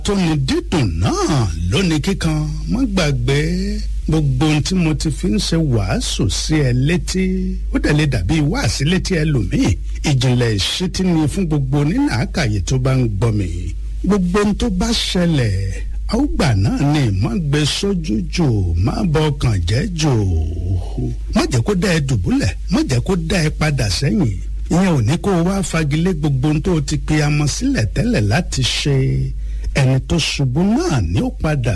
tóni dídùn náà lónìí kíkan má gbàgbé gbogbo ohun tí mo ti fi ń ṣe wàásù sí ẹ létí ó dẹ̀ lè dàbí wáàsí létí ẹlòmíì ìjìnlẹ̀ ìṣítí ni fún gbogbo onínàákàyè tó bá ń gbọ́ mi gbogbo ohun tó bá ṣẹlẹ̀ àwùgbà náà ni má gbé sójú jò má bọ ọkàn jẹ́ jò má jẹ́ kó dá ẹ dùbúlẹ̀ má jẹ́ kó dá ẹ padà sẹ́yìn ìyẹn ò ní kó o wá fagilé gbogbo ohun tó o ti pe amọ̀ sílẹ̀ tẹ́lẹ̀ láti ṣe ẹni tó ṣubú náà ni ó padà